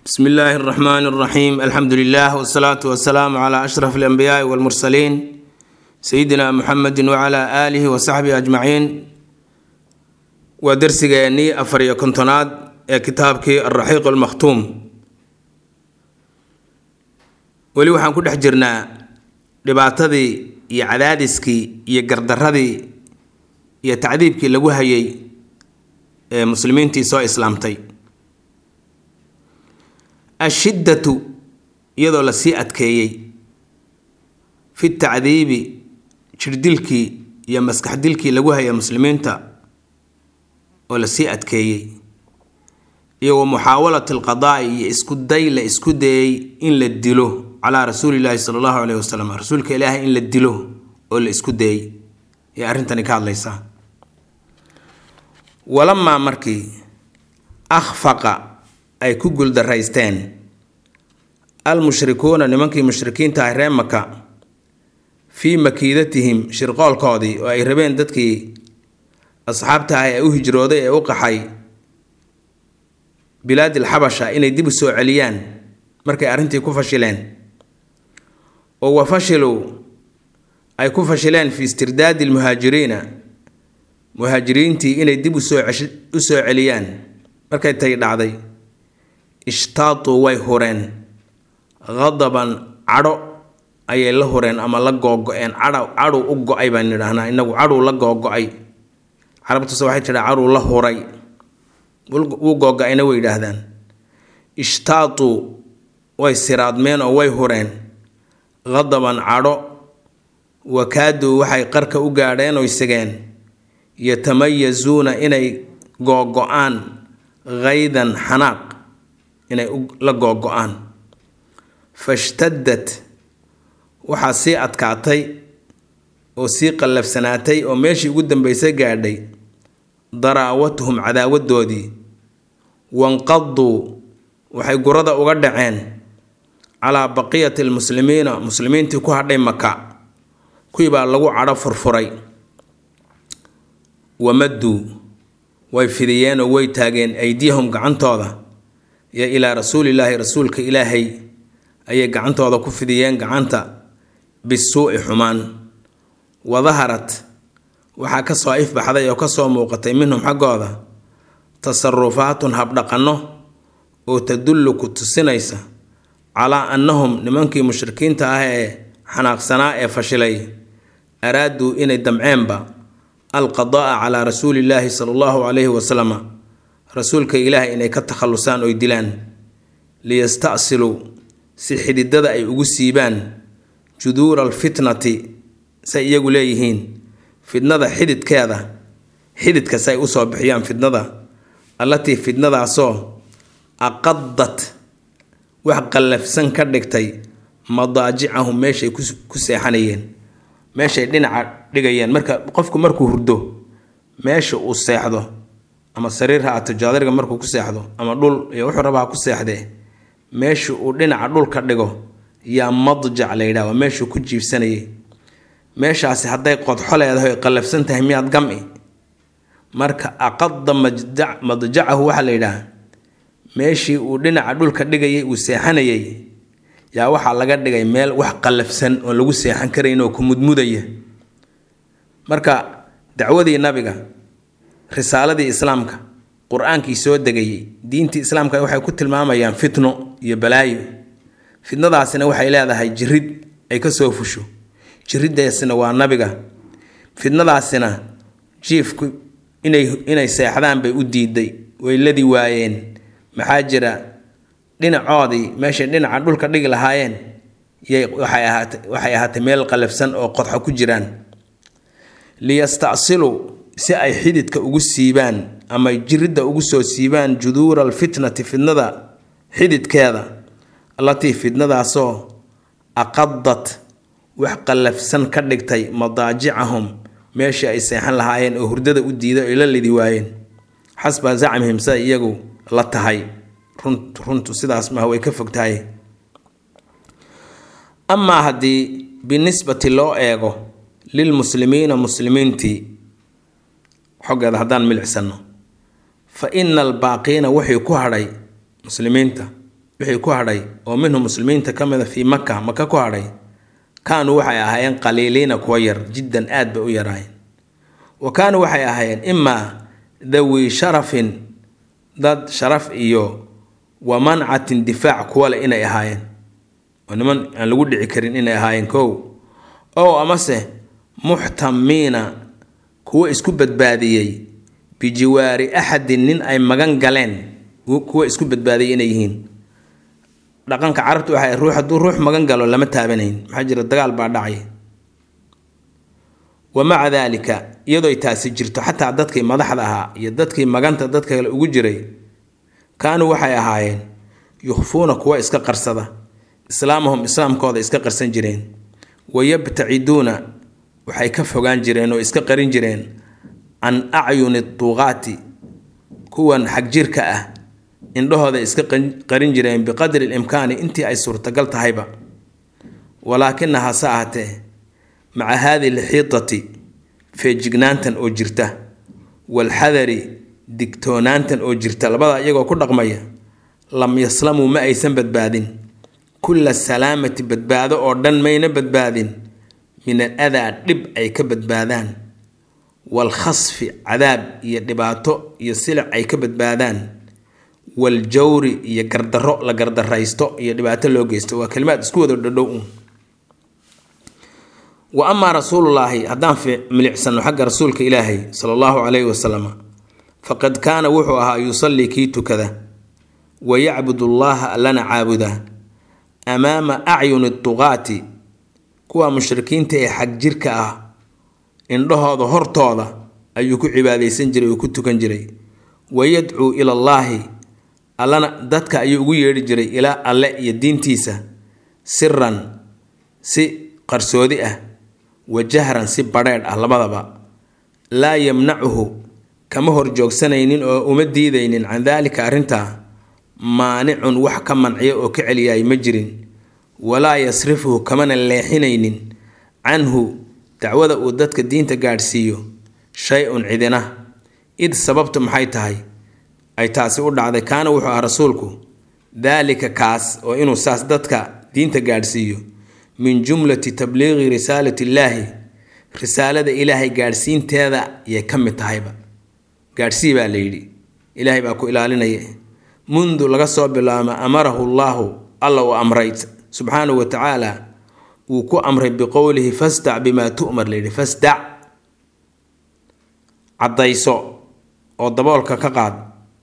bsmi illaahi اraxmaan اraxiim alxamdu lilah wsalaatu wasalaamu cla ashraf alanbiyaai walmursaliin sayidina muxamedi wcla aalihi wasaxbihi ajmaciin waa dersigeennii afar iyo kontonaad ee kitaabkii alraxiiq almakhtuum weli waxaan ku dhex jirnaa dhibaatadii iyo cadaadiskii iyo gardaradii iyo tacdiibkii lagu hayay ee muslimiintii soo islaamtay ashiddatu iyadoo lasii adkeeyey fi tacdiibi jirdilkii iyo maskaxdilkii lagu hayay muslimiinta oo lasii adkeeyey iyo wa muxaawalati alqadaa'i iyo isku day la isku dayay in la dilo calaa rasuulillaahi sala allahu caleyhi wasalam rasuulka ilaahay in la dilo oo la isku dayay ayay arrintani ka hadlaysaa walamaa markii akhfaqa ay ku guuldaraysteen almushrikuuna nimankii mushrikiinta ah ree maka fii makiidatihim shirqoolkoodii oo ay rabeen dadkii asxaabta ah ee u hijrooday ee u qaxay bilaadi alxabasha inay dib u soo celiyaan markay arrintii ku fashileen oo wa fashiluu ay ku fashileen fii istirdaadi almuhaajiriina muhaajiriintii inay dib usoo u soo celiyaan markay tay dhacday ishtaatuu way hureen qadaban cadho ayay la hureen ama la googo-een cadha cadhuu u go-ay baan idhaahnaa inagu cadhuu la googo-ay carabtuse waxay tidhaa cadhuu la huray wuu googo-ayna way yidhaahdaan ishtaatuu way siraadmeen oo way hureen qadaban cadho wakaaduu waxay qarka u gaadheen oy segeen yatamayasuuna inay googo-aan haydan xanaaq inay la googo-aan fashtadad waxaa sii adkaatay oo sii qallafsanaatay oo meeshii ugu dambeysay gaadhay daraawatuhum cadaawadoodii wanqaduu waxay gurada uga dhaceen calaa baqiyati almuslimiina muslimiintii ku hadhay maka kuwii baa lagu cadho furfuray wamadduu way fidiyeen oo way taageen aydiyahum gacantooda iyo ilaa rasuulillaahi rasuulka ilaahay ayay gacantooda ku fidiyeen gacanta bisuu'i xumaan wadaharat waxaa ka soo ifbaxday oo kasoo muuqatay minhum xaggooda tasarufaatun habdhaqanno oo tadullu ku tusinaysa calaa annahum nimankii mushrikiinta ah ee xanaaqsanaa ee fashilay araaduu inay damceenba alqadaa'a calaa rasuulillaahi sala allahu calayhi wasalama rasuulka ilaahay inay ka takhallusaan oy dilaan liyasta'siluu si xididada ay ugu siibaan juduura alfitnati say iyagu leeyihiin fidnada xididkeeda xididka say usoo bixiyaan fidnada allatii fidnadaasoo aqadat wax qallafsan ka dhigtay madaajicahum meeshay ku seexanayeen meeshay dhinaca dhigayeen marka qofku markuu hurdo meesha uu seexdo ama sariir ha ato jaadariga markuu ku seexdo ama dhul iyo wuxuu rabaa ku seexdee meesha uu dhinaca dhulka dhigo yaa madjac la yidhaha waa meeshuu ku jiibsanayay meeshaasi hadday qodxo leedahay oy qallafsan tahay miyaad gam-i marka aqada madjacahu waxaa la yidhaha meeshii uu dhinaca dhulka dhigayay uu seexanayay yaa waxaa laga dhigay meel wax qallafsan oon lagu seexan karayn oo ku mudmudaya marka dacwadii nabiga risaaladii islaamka qur-aankii soo degayay diintii islaamka waxay ku tilmaamayaan fitno iyo balaayo fitnadaasina waxay leedahay jirid ay kasoo fusho jiriddaasina waa nabiga fitnadaasina jiifku inay inay seexdaan bay u diiday way ladi waayeen maxaa jira dhinacoodii meeshay dhinaca dhulka dhigi lahaayeen yay waxay ahaatay waxay ahaatay meel qalafsan oo qodxo ku jiraan liyastacsiluu si ay xididka ugu siibaan ama jiridda ugu soo siibaan juduura alfitnati fitnada xididkeeda allatii fitnadaasoo aqadat wax qallafsan ka dhigtay madaajicahum meeshii ay seexan lahaayeen oo hurdada u diiday oy la lidi waayeen xasba zacmihim sida iyagu la tahay runtu sidaas maha way ka fog tahay amaa haddii binisbati loo eego lilmuslimiina muslimiintii xoggeeda haddaan milicsano fa ina albaaqiina wixii ku hadhay muslimiinta wixii ku hadhay oo minhum muslimiinta ka mida fii maka maka ku hadhay kaanuu waxay ahaayeen qaliiliina kuwa yar jiddan aad bay u yaraayeen wa kaanuu waxay ahaayeen imaa dawi sharafin dad sharaf iyo wa mancatin difaac kuwa leh inay ahaayeen oo niman aan lagu dhici karin inay ahaayeen kow ow amase muxtamiina kuwa isku badbaadiyey bijiwaari axadin nin ay magan galeen kuwa isku badbaadiyay inay yihiin dhaqanka carabta waxay ruux hadduu ruux magan galo lama taabanayn maxaa jira dagaal baa dhacay wa maca daalika iyadooy taasi jirto xataa dadkii madaxda ahaa iyo dadkii maganta dadka kale ugu jiray kaanuu waxay ahaayeen yukhfuuna kuwa iska qarsada islaamahum islaamkooda iska qarsan jireen wayabtaciduuna waxay ka fogaan jireen oo iska qarin jireen can acyuni duuqaati kuwan xagjirka ah indhahooda iska qarin jireen biqadri limkaani intii ay suurtagal tahayba walaakina hase ahatee maca haadihi lxiitati feejignaantan oo jirta walxadari digtoonaantan oo jirta labada iyagoo ku dhaqmaya lam yaslamuu ma aysan badbaadin kulla salaamati badbaado oo dhan mayna badbaadin min al adaa dhib ay ka badbaadaan waalkhasfi cadaab iyo dhibaato iyo silic ay ka badbaadaan waljawri iyo gardarro la gardaraysto iyo dhibaato loo geysto waa kalimaad isku wada dhadhow uun wa amaa rasuulullaahi haddaan milicsano xagga rasuulka ilaahay sala allahu calayhi wasalam faqad kaana wuxuu ahaa yusallii kii tukada wa yacbudu llaha allana caabuda amaama acyuni duqaati kuwa mushrikiinta ee xagjirka ah indhahooda hortooda ayuu ku cibaadaysan jiray oo ku tukan jiray wa yadcuu ilallaahi allana dadka ayuu ugu yeedhi jiray ilaa alle iyo diintiisa siran si qarsoodi ah wa jahran si badheedh ah labadaba laa yamnacuhu kama horjoogsanaynin oo uma diidaynin can daalika arrintaa maanicun wax ka manciya oo ka celiyaay ma jirin walaa yasrifuhu kamana leexinaynin canhu dacwada uu dadka diinta gaadhsiiyo shay-un cidina id sababtu maxay tahay ay taasi u dhacday kaana wuxuu ah rasuulku daalika kaas oo inuu saas dadka diinta gaadhsiiyo min jumlati tabliiqi risaalati illaahi risaalada ilaahay gaadhsiinteeda yay ka mid tahayba gaadhsii baa la yidhi ilaahay baa ku ilaalinaya mundu laga soo bilaabo amarahu llaahu alla uu amray subxaanahu wa tacaala wuu ku amray biqowlihi fasdac bimaa tu'mar layidhi fasdac caddayso oo daboolka ka qaad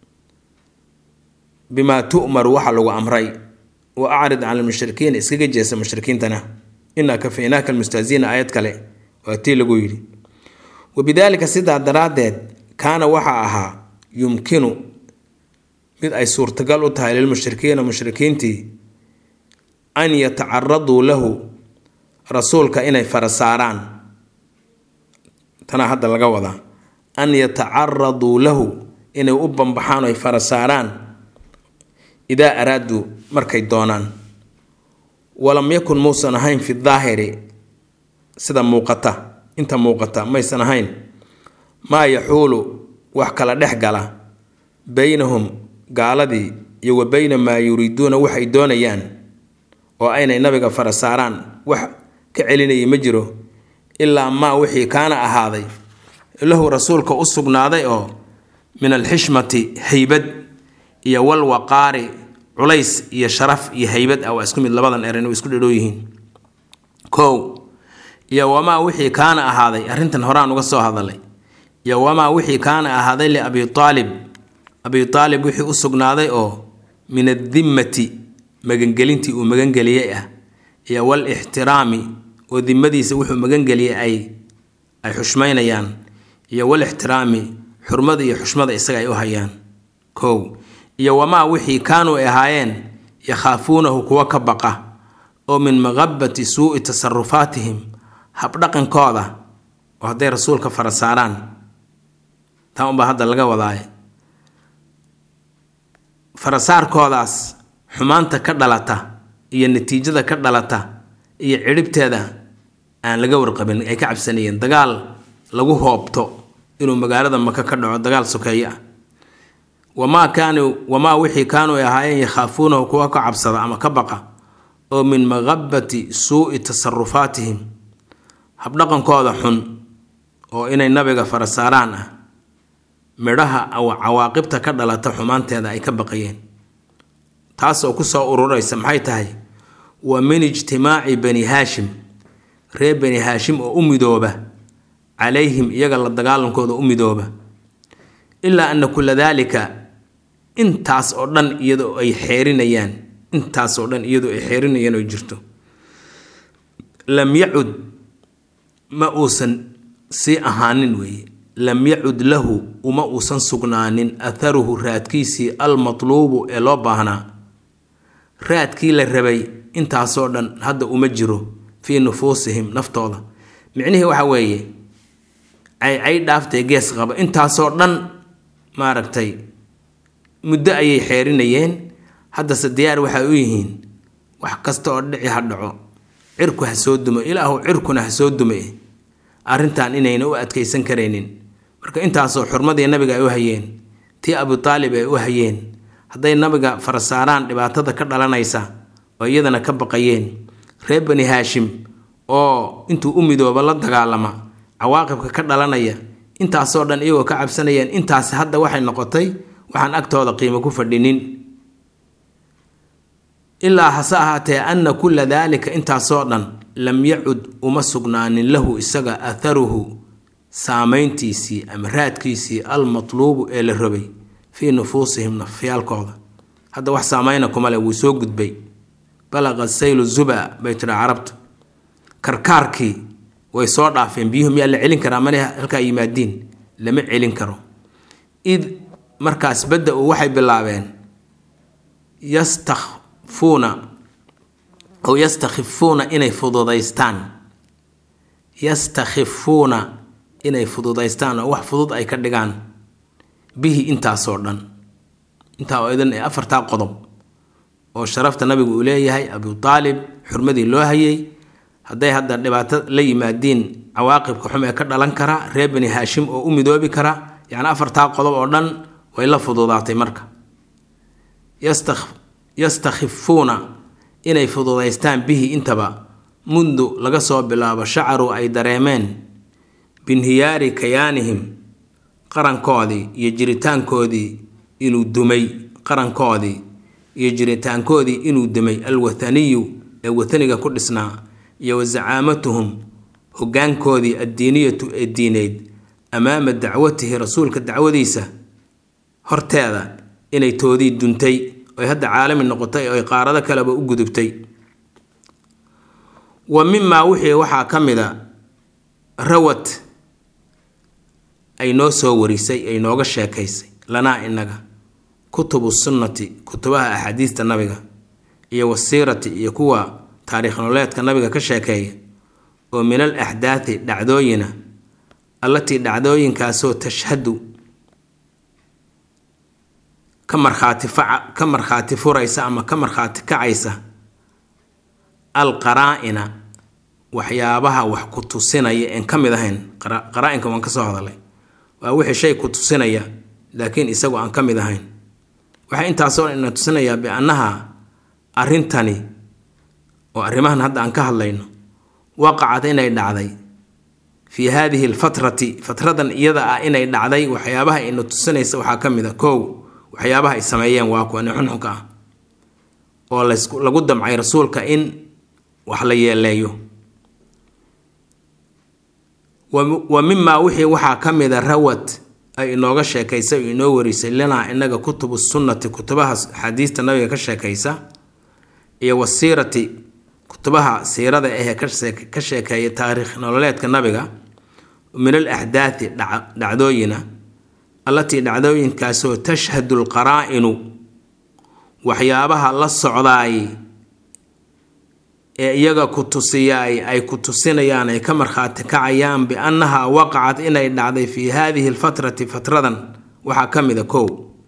bimaa tu'mar waxa lagu amray wa acrid can almushrikiina iskaga jeesa mushrikiintana inaa kafaynaaka almustahziina aayad kale waa tii lagu yidhi wabidaalika sidaa daraaddeed kaana waxaa ahaa yumkinu mid ay suurtagal u tahay lilmushrikiina mushrikiintii an yatacaraduu lahu rasuulka inay fara saaraan tanaa hadda laga wadaa an yatacaraduu lahu inay u bambaxaan ay fara saaraan idaa araaduu markay doonaan walam yakun muusan ahayn fi daahiri sida muuqata inta muuqata maysan ahayn maa yaxuulu wax kala dhex gala beynahum gaaladii iyo wa beyna maa yuriiduuna waxay doonayaan oo aynay nabiga fara saaraan wax ka celinayay ma jiro ilaa maa wixii kaana ahaaday lahu rasuulka u sugnaaday oo min alxishmati haybad iyo walwaqaari culays iyo sharaf iyo haybad ah waa isku mid labadan eran way isku dhadhow yihiin kow iyo wamaa wixii kaana ahaaday arrintan horaan uga soo hadalay iyo wamaa wixii kaana ahaaday liabi aalib abi aalib wixii u sugnaaday oo min adimmati magangelintii uu magangeliyey ah iyo walixtiraami oo dimadiisa wuxuu magangeliyey ay ay xushmaynayaan iyo walixtiraami xurmada iyo xushmada isaga ay u hayaan kow iyo wamaa wixii kaanuu ay ahaayeen yakhaafuunahu kuwa ka baqa oo min maqabati suu'i tasarufaatihim habdhaqankooda oo hadday rasuulka fara saaraan taa unbaa hadda laga wadaaye farasaarkoodaas xumaanta ka dhalata iyo natiijada ka dhalata iyo cidhibteeda aan laga warqabin ay ka cabsanayeen dagaal lagu hoobto inuu magaalada maka ka dhaco dagaal sokeeye ah wamaa kaanuu wamaa wixii kaanuu ay ahaayeen yakhaafuunahu kuwa ka cabsada ama ka baqa oo min maqabati suu'i tasarufaatihim habdhaqankooda xun oo inay nabiga farasaaraan ah midhaha cawaaqibta ka dhalata xumaanteeda ay ka baqayeen taasoo kusoo ururaysa maxay tahay wa min ijtimaaci bani haashim reer bani haashim oo u midooba calayhim iyaga la dagaalankooda u midooba ilaa ana kula daalika intaas oo dhan iyadoo ay xeerinayaan intaas oo dhan iyadoo ay xeerinayaan oo jirto lam yacud ma uusan sii ahaanin weeye lam yacud lahu uma uusan sugnaanin atharuhu raadkiisii almatluubu ee loo baahnaa raadkii la rabay intaasoo dhan hadda uma jiro fii nufuusihim naftooda micnihii waxa weeye caycay dhaaftay gees qaba intaasoo dhan maaragtay muddo ayay xeerinayeen haddase diyaar waxay u yihiin wax kasta oo dhici ha dhaco cirku ha soo dumo ilaahu cirkuna ha soo dume arrintan inayna u adkaysan karaynin marka intaasoo xurmadii nabiga ay u hayeen tii abutaalib ay u hayeen hadday nabiga farasaaraan dhibaatada ka dhalanaysa oo iyadana ka baqayeen reer bani haashim oo intuu u midooba la dagaalama cawaaqibka ka dhalanaya intaasoo dhan iyagoo ka cabsanayeen intaasi hadda waxay noqotay waxaan agtooda qiimo ku fadhinin ilaa hase ahaatee anna kulla daalika intaasoo dhan lam yacud uma sugnaanin lahu isaga atharuhu saameyntiisii ama raadkiisii almatluubu ee la rabay fii nufuusihim nafyaalkooda hadda wax saameyna kuma leh wuu soo gudbay balaqa saylu zuba bay tidha carabta karkaarkii way soo dhaafeen biyuhu miyaa la celin karaa mana halkaa yimaadiin lama celin karo id markaas badda-u waxay bilaabeen yastakfuuna aw yastakhifuuna inay fududaystaan yastakhifuuna inay fududaystaan oo wax fudud ay ka dhigaan bihi intaasoo dhan intaa oo idan ee afartaa qodob oo sharafta nabigu uu leeyahay abu aalib xurmadii loo hayay hadday hadda dhibaato la yimaadiin cawaaqibka xum ee ka dhalan kara reer bani haashim oo u midoobi kara yacni afartaa qodob oo dhan way la fududaatay marka yastakhifuuna inay fududaystaan bihi intaba mundu laga soo bilaabo shacaru ay dareemeen binhiyaari kayaanihim qarankoodii iyo jiritaankoodii inuu dumay qarankoodii iyo jiritaankoodii inuu dumay alwathaniyu ee wathaniga ku dhisnaa iyo wa zacaamatuhum hoggaankoodii addiiniyatu ee diineyd amaama dacwatihi rasuulka dacwadiisa horteeda inay toodii duntay oy hadda caalami noqotay oy qaarado kaleba u gudubtay wa mimaa wixii waxaa ka mid a rawad ay noo soo warisay ay nooga sheekaysay lanaa inaga kutubu sunnati kutubaha axaadiista nabiga iyo wasiirati iyo kuwa taariikh nololeedka nabiga ka sheekeeya oo min al axdaathi dhacdooyina allatii dhacdooyinkaasoo tashhadu ka markhaati faca ka markhaati furaysa ama ka markhaati kacaysa al qaraa-ina waxyaabaha wax ku tusinaya een ka mid ahayn qaraa-inka waan ka soo hadalay waa wixii shay ku tusinaya laakiin isagu aan ka mid ahayn waxay intaasoo dhan ina tusinayaa biannaha arrintani oo arrimahan hadda aan ka hadlayno waqacad inay dhacday fii haadihi alfatrati fatradan iyada ah inay dhacday waxyaabaha ina tusinaysa waxaa ka mid a kow waxyaabaha ay sameeyeen waa kuwani xunxunka ah oo lagu damcay rasuulka in wax la yeeleeyo wa mimaa wixii waxaa ka mida rawad ay inooga sheekaysa o inoo warisay lanaa inaga kutubu sunnati kutubaha axaadiista nabiga ka sheekaysa iyo wasiirati kutubaha siirada ahee ka sheekeeya taariikh nololeedka nabiga min al axdaathi dhacdooyina allatii dhacdooyinkaasoo tashhadu alqaraa-inu waxyaabaha la socdaay ee iyaga ku tusiyaay ay ku tusinayaan ay ka markhaati kacayaan biannahaa waqacat inay dhacday fii haadihi alfatrati fatradan waxaa ka mid a kow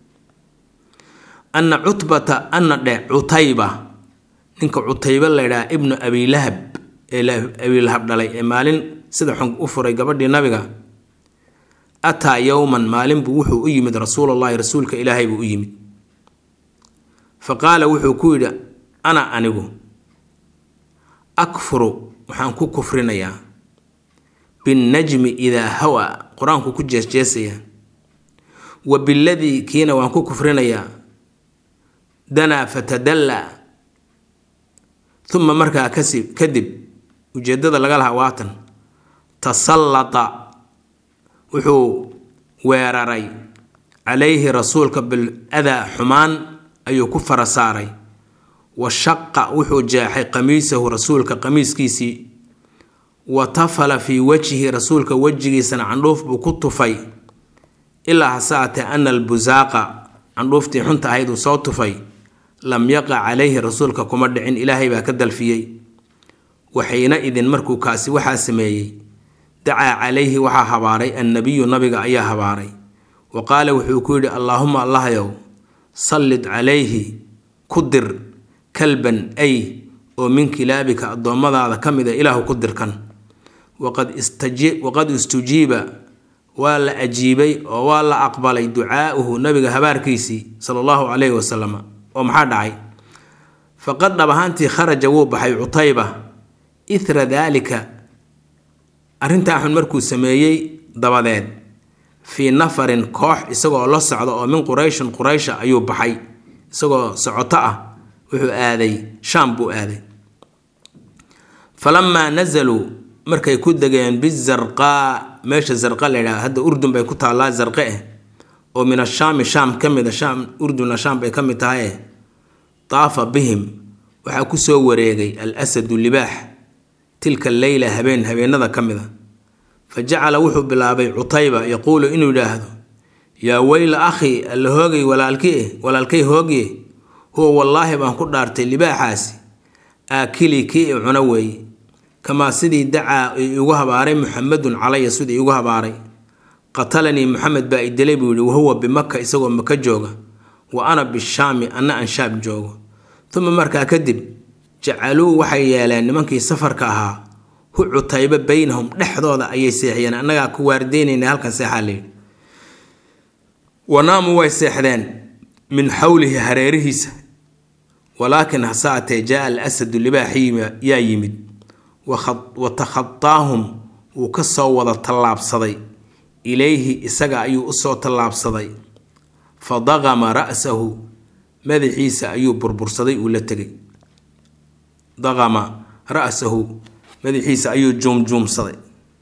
anna cutbata anna dhe cutayba ninka cutayba laydhaha ibnu abilahab ee abilahab dhalay ee maalin sida xun u furay gabadhii nabiga ataa yowman maalin buu wuxuu u yimid rasuulullahi rasuulka ilaahay buu u yimid fa qaala wuxuu ku yidhi ana anigu akfuru waxaan ku kufrinayaa binnajmi idaa hawa qur-aanku ku jeesjeesaya wa biladii kiina waan ku kufrinayaa danaa fatadallaa uma markaa kasi kadib ujeeddada laga lahaa waatan tasallata wuxuu weeraray calayhi rasuulka bil adaa xumaan ayuu ku fara saaray wa shaqa wuxuu jeexay qamiisahu rasuulka qamiiskiisii wa tafala fii wajhi rasuulka wejigiisana candhuuf buu ku tufay ilaa hasaatee ana albusaaqa candhuuftii xunta ahayd uu soo tufay lam yaqa calayhi rasuulka kuma dhicin ilaahay baa ka dalfiyey waxayna idin markuu kaasi waxaa sameeyey dacaa calayhi waxaa habaaray annabiyu nabiga ayaa habaaray wa qaala wuxuu ku yidhi allaahuma allahyow sallid calayhi ku dir kalban ay oo min kilaabika addoommadaada ka mid a ilaahu ku dirkan waqad istujiiba waa la ajiibay oo waa la aqbalay ducaa'uhu nabiga habaarkiisii sala allahu calayhi wasalam oo maxaa dhacay faqad dhab ahaantii kharaja wuu baxay cutayba ithra daalika arrintaa xun markuu sameeyey dabadeed fii nafarin koox isagoo la socda oo min qurayshin quraysha ayuu baxay isagoo socoto ah wuxuu aaday shaam buu aaday falamaa nazaluu markay ku degeen bizarqaa meesha zarqa la yidhaha hadda urdun bay ku taallaa zarqe eh oo min ashaami shaam ka mid a shaam urduna shaam bay ka mid tahay eh taafa bihim waxaa ku soo wareegay al asadu libaax tilka leyla habeen habeenada ka mid a fa jacala wuxuu bilaabay cutayba yaquulu inuu yidhaahdo yaa weyla akhi alla hoogay walaalkii walaalkay hoogye huwa wallaahi baan ku dhaartay libaaxaasi aakilii kii i cuno weeye kamaa sidii dacaa igu habaaray muxamedun calaya sidii igu habaaray qatalanii muxamed baa i dilay buu yihi wahuwa bimaka isagoo maka jooga wa ana bishaami anna aan shaab joogo uma markaa kadib jacaluu waxay yeeleen nimankii safarka ahaa hu cutayba beynahum dhexdooda ayay seexiyeen annagaa ku waardeynayna halkan seexaa layidhi wanaamu way seexdeen min xawlihi hareerihiisa walaakin hase atee jaa al asadu libaaxii yaa yimid wa takhadaahum wuu ka soo wada tallaabsaday ilayhi isaga ayuu usoo tallaabsaday fa daqama ra'sahu madaxiisa ayuu burbursaday uu la tegay daqama ra'sahu madaxiisa ayuu juumjuumsaday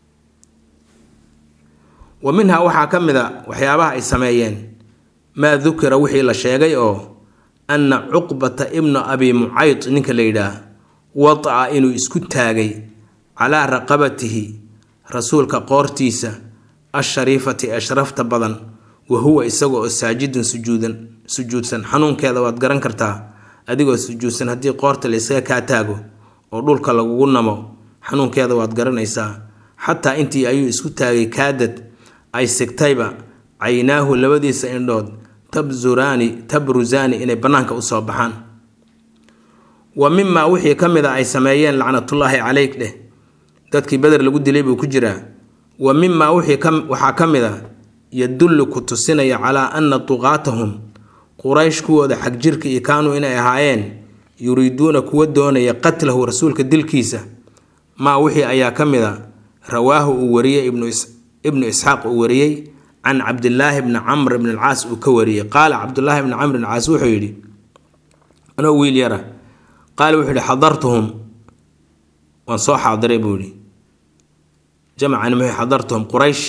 wa minhaa waxaa ka mid a waxyaabaha ay sameeyeen maa dukira wixii la sheegay oo anna cuqbata ibna abi mucayd ninka la yidhaah wadaca inuu isku taagay calaa raqabatihi rasuulka qoortiisa ashariifati ee sharafta badan wa huwa isaga oo saajidun sujuudan sujuudsan xanuunkeeda waad garan kartaa adigoo sujuudsan haddii qoorta la ysaga kaa taago oo dhulka lagugu namo xanuunkeeda waad garanaysaa xataa intii ayuu isku taagay kaadad ay sigtayba caynaahu labadiisa indhood tabzuraani tabrusaani inay bannaanka usoo baxaan wa mimaa wixii ka mid a ay sameeyeen lacnatullaahi caleyk dheh dadkii beder lagu dilay buu ku jiraa wa mimaa waxaa ka mid a yadullu ku tusinaya calaa anna tuqaatahum quraysh kuwooda xagjirka iyo kaanuu inay ahaayeen yuriiduuna kuwa doonaya qatlahu rasuulka dilkiisa maa wixii ayaa ka mid a rawaahu uu wariyey ibnu isxaaq uu wariyey can cabdilaahi bni camr bn alcaas uu ka wariyey qaala cabdulaahi bni camr bn caas wuxuu yidhi anoo wiil yara qaala wuxuu yihi xadartuhum waan soo xaadiray buu yihi jamcan muxuu xadartuhum quraysh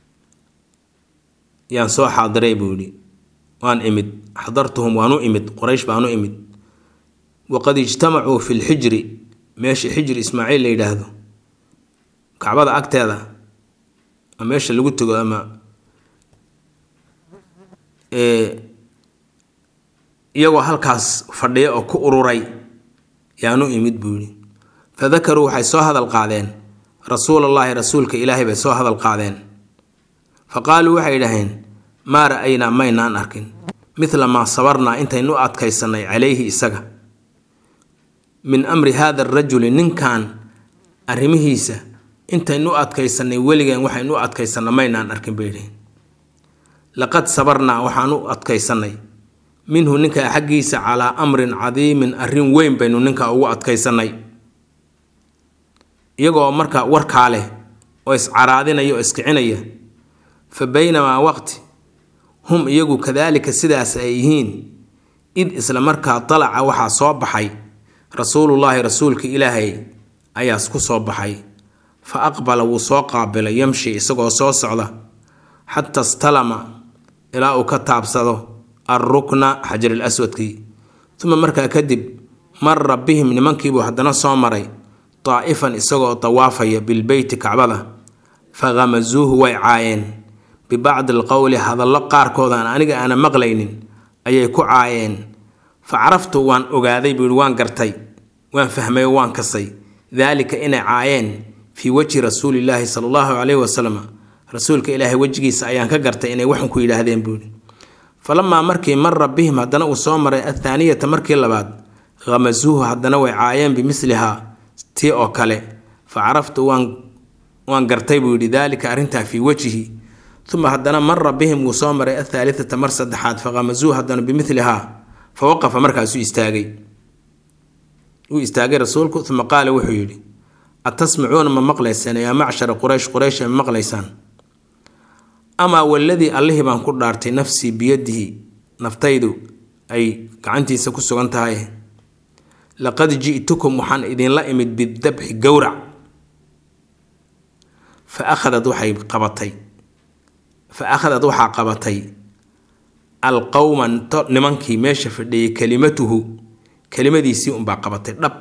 yaan soo xaadiray buu yihi waan imid xadartuhum waan u imid quraysh baan u imid waqad ijtamacuu fi lxijri meesha xijri ismaaciil la yidhaahdo kacbada agteeda ama meesha lagu tego ama iyagoo halkaas fadhiya oo ku ururay yaanu imid buu yihi fadakaruu waxay soo hadal qaadeen rasuulallaahi rasuulka ilaahay bay soo hadal qaadeen fa qaaluu waxay idhaheen maa ra'aynaa maynaan arkin midla maa sabarnaa intaynu adkaysannay calayhi isaga min amri haada arajuli ninkan arrimihiisa intaynu adkaysannay weligeen waxaynu adkaysanna maynaan arkin bay idhaheen laqad sabarnaa waxaan u adkaysannay minhu ninka xaggiisa calaa amrin cadiimin arrin weyn baynu ninka ugu adkaysannay iyagoo marka warkaa leh oo iscaraadinaya oo iskicinaya fa baynamaa waqti hum iyagu kadaalika sidaas ay yihiin id isla markaa dalaca waxaa soo baxay rasuulullaahi rasuulka ilaahay ayaas ku soo baxay fa aqbala wuu soo qaabilay yamshi isagoo soo socda xata stalama ilaa uu ka taabsado alrukna xajaril aswadkii uma markaa kadib mara bihim nimankiibuu haddana soo maray daa'ifan isagoo dawaafaya bilbeyti kacbada fa khamasuuhu way caayeen bibacdi alqowli hadallo qaarkoodaan aniga aana maqlaynin ayay ku caayeen fa caraftu waan ogaaday buu yihi waan gartay waan fahmay oo waan kasay daalika inay caayeen fii wejhi rasuulillaahi sala allahu caleyhi wasalam rasuulka ilaahay wejigiisa ayaan ka gartay inay waxan ku yidhaahdeen buuhi falamaa markii mara bihim haddana uu soo maray athaaniyata markii labaad khamasuuhu haddana way caayeen bimilihaa tii oo kale fa caraftu waan waan gartay buu yidhi daalika arrintaa fii wejhi uma haddana mara bihim wuu soo maray athaalithata mar saddexaad fa khamasuuhu haddana bimilihaa fa waqafa markaasuu istaagay wuu istaagay rasuulku uma qaala wuxuu yidhi atasmacuuna ma maqlaysaan yaa macshara quraysh quraysh ma maqlaysaan amaa waladii allihii baan ku dhaartay nafsii biyadihi naftaydu ay gacantiisa ku sugan tahay laqad ji'tukum waxaan idinla imid bidabxi gowrac fa akhadad waxay qabatay fa akhadad waxaa qabatay alqowma nimankii meesha fadhiyay kelimatuhu kelimadiisii unbaa qabatay dhab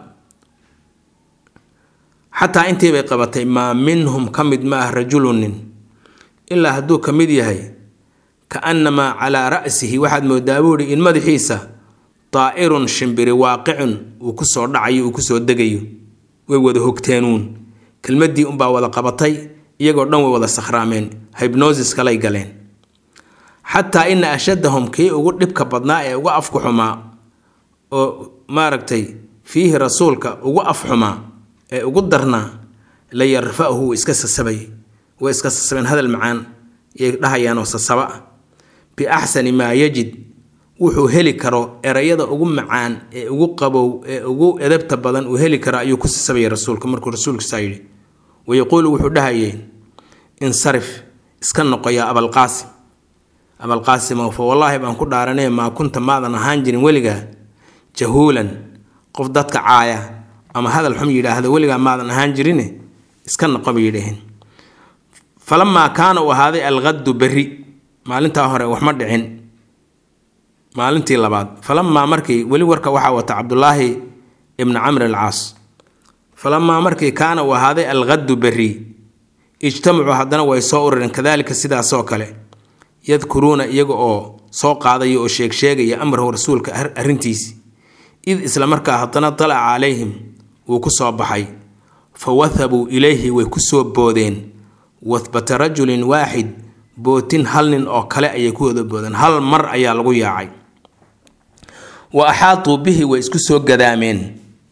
xataa intii bay qabatay maa minhum ka mid ma ah rajulunin ilaa hadduu ka mid yahay ka annamaa calaa ra'sihi waxaad moodaa buuhi in madaxiisa daa'irun shimbiri waaqicun uu ku soo dhacayo uu kusoo degayo way wada hogteenuun kelmaddii unbaa wada qabatay iyagoo dhan way wada sakhraameen hybnosis kalay galeen xataa ina ashaddahum kii ugu dhibka badnaa ee ugu afku xumaa oo maaragtay fiihi rasuulka ugu af xumaa ee ugu darnaa la yarfa'uhu wuu iska sasabay way iska sasabeen hadal macaan yay dhahayaanoo sasaba ah biaxsani maa yajid wuxuu heli karo erayada ugu macaan ee ugu qabow ee ugu edabta badan uu heli karo ayuu ku sasabayay rasuulka markuu rasuulkiisaa yidhi wayaquulu wuxuu dhahayay insarif iska noqoyaa abalqaasim abalqaasimow fa wallaahi baan ku dhaaranay maa kunta maadan ahaan jirin weligaa jahuulan qof dadka caaya ama hadal xum yidhaahda weligaa maadan ahaan jirine iska noqo bay yidhaheen falamaa kaana uu ahaaday alqaddu berri maalintaa hore waxma dhicin maalintii labaad falamaa markii weli warka waxaa wata cabdulaahi ibni camr alcaas falamaa markii kaana uu ahaaday alqaddu berri ijtamacuu haddana way soo urareen kadaalika sidaasoo kale yadkuruuna iyaga oo soo qaadaya oo sheegsheegaya amrahu rasuulka arrintiisi id isla markaa haddana dalaca calayhim wuu ku soo baxay fa wathabuu ilayhi way ku soo boodeen wahbata rajulin waaxid bootin hal nin oo kale ayay ku wada boodeen hal mar ayaa lagu yaacay wa axaatuu bihi way isku soo gadaameen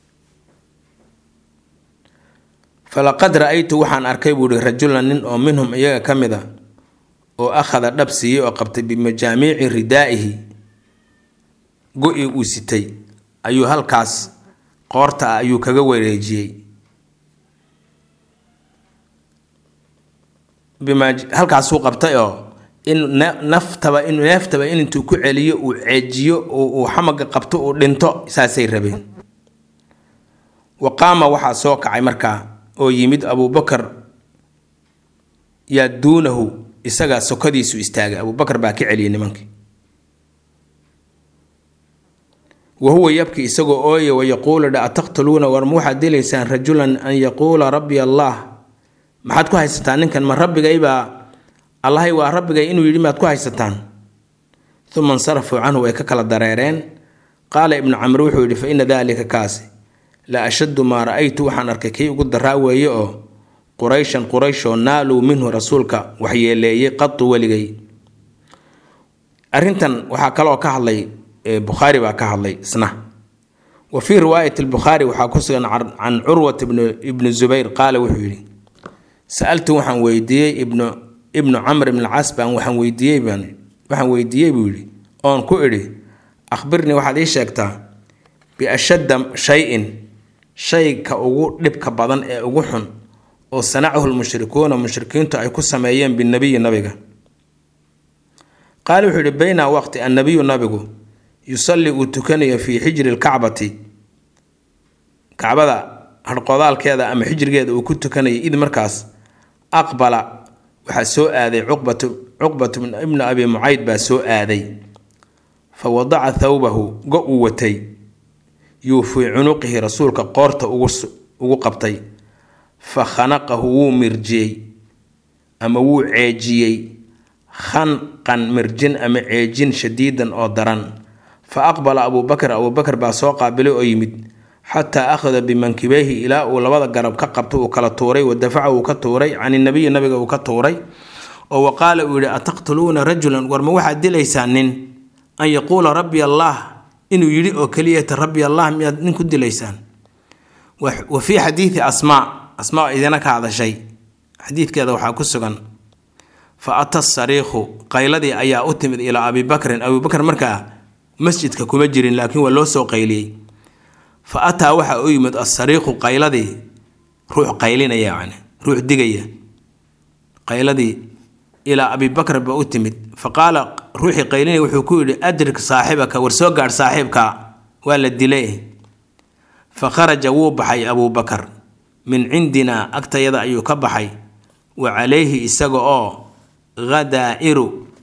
falaqad ra-aytu waxaan arkay buuhi rajulan nin oo minhum iyaga ka mid a oo akhada dhab siiyey oo qabtay bimajaamiici ridaa'ihi go-i uu sitay ayuu halkaas qoorta ah ayuu kaga wareejiyey halkaasuu qabtay oo in naftaba in neeftaba in intuu ku celiyo uu ceejiyo uu xamaga qabto uu dhinto saasay rabeen wa qaama waxaa soo kacay markaa oo yimid abuubakar yaa duunahu isagaa sokadiisu istaagay abuubakar baa ka celiyay nimankii wa huwa yabki isagoo ooya wayaquulu dha ataqtuluuna war ma waxaad dilaysaan rajulan an yaquula rabbi allah maxaad ku haysataan ninkan ma rabbigaybaa allahay waa rabbigay inuu yidhi maad ku haysataan uma insarafuu canhu way ka kala dareereen qaala ibnu camr wuxuu yidhi fa ina daalika kaasi la ashaddu maa ra-aytu waxaan arkay kii ugu daraa weeye oo qurayshan qurayshoo naaluu minhu rasuulka waxyeeleeyey qatu weligay arrintan waxaa kaloo ka hadlay bukhaari baa ka hadlay isna wa fii riwaayati lbukhaari waxaa ku sugan can curwat ibni zubayr qaala wuxuu yidhi sa-altu waxaan weydiiyey ibnu ibnu camr ibn cas baan waxaan weydiiyey baan waxaan weydiiyey buu yidhi oon ku idhi akhbirnii waxaad ii sheegtaa biashadda shay-in shayka ugu dhibka badan ee ugu xun oo sanacahu lmushrikuuna mushrikiintu ay ku sameeyeen binabiyi nabiga qaale wuxuu yihi bayna waqti annabiyu nabigu yusalli uu tukanayo fii xijri lkacbati kacbada harqodaalkeeda ama xijrigeeda uu ku tukanayay id markaas aqbala waxaa soo aaday cuqbatu cuqbatu ibnu abi mucayd baa soo aaday fa wadaca thawbahu go uu watay yuu fii cunuqihi rasuulka qoorta ugu qabtay fa khanaqahu wuu mirjiyey ama wuu ceejiyey khanqan mirjin ama ceejin shadiidan oo daran fa aqbala abuubakar abuubakar baa soo qaabilay oo yimid xataa akhada bimankibeyhi ilaa uu labada garab ka qabto uu kala tuuray wa dafaca uu ka tuuray can inabiyi nabiga uu ka tuuray oo wa qaala uu yihi ataqtuluuna rajulan warma waxaad dilaysaa nin an yaquula rabbi allah inuu yidhi oo keliyata rabbi allah miyaad nin ku dilaysaan wa fii xadiidi asmaa asmaa idina ka hadashay xadiidkeeda waxaa ku sugan fa ata sariikhu qayladii ayaa u timid ilaa abibakrin abibakr markaa masjidka kuma jirin laakiin waa loo soo qayliyey fa ataa waxaa u yimid asariikhu qayladii ruux qaylinaya yani ruux digaya qayladii ilaa abibakr ba u timid fa qaala ruuxii qaylinaya wuxuu ku yidhi adrik saaxibaka war soo gaadh saaxiibka waa la dilay fa kharaja wuu baxay abuubakar min cindinaa agtayada ayuu ka baxay wa calayhi isaga oo hadaa'iru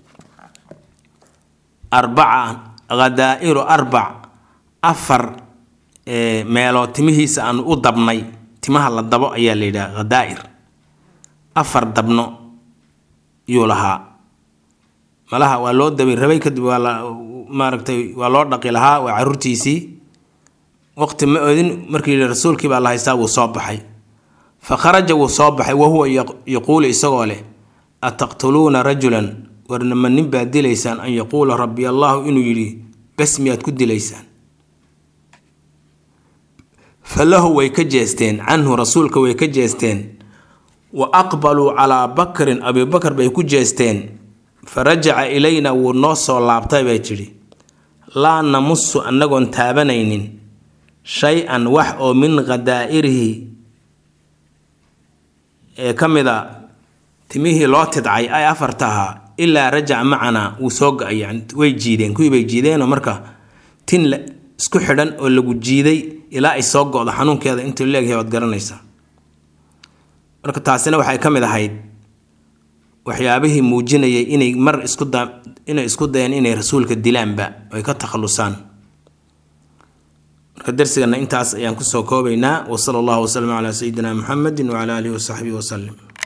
arbaca hadaa'iru arbac afar meeloo timihiisa aanu u dabnay timaha la dabo ayaa la yidhaha hadaa'ir afar dabno yuu lahaa malaha waa loo dabay rabay kadib waa la maaragtay waa loo dhaqi lahaa waa caruurtiisii waqti ma odin markii rasuulkii baa la haystaa wuu soo baxay fa kharaja wuu soo baxay wahuwa yaquulu isagoo leh ataqtuluuna rajulan warnama nin baad dilaysaan an yaquula rabbi allahu inuu yidhi bes miyaad ku dilaysaan falahu way ka jeesteen canhu rasuulka way ka jeesteen wa aqbaluu calaa bakrin abibakar bay ku jeesteen fa rajaca ilayna wuu noo soo laabtay bay tidhi laa namusu annagoon taabanaynin shay-an wax oo min khadaa'irihi ee ka mid a timihii loo tidcay ay afarta ahaa ilaa rajaca macanaa wuu soo ga-ay yani way jiideen kuwii bay jiideenoo marka tin isku xidhan oo lagu jiiday ilaa ay soo go-do xanuunkeeda intuu leegyahay waad garanaysaa marka taasina waxay ka mid ahayd waxyaabihii muujinayay inay mar isku da inay isku dayeen inay rasuulka dilaanba ay ka takhalusaan marka darsigana intaas ayaan kusoo koobaynaa wa sala allahu wasalam calaa sayidina muxamedi wacala aalihi wasaxbihi wasalim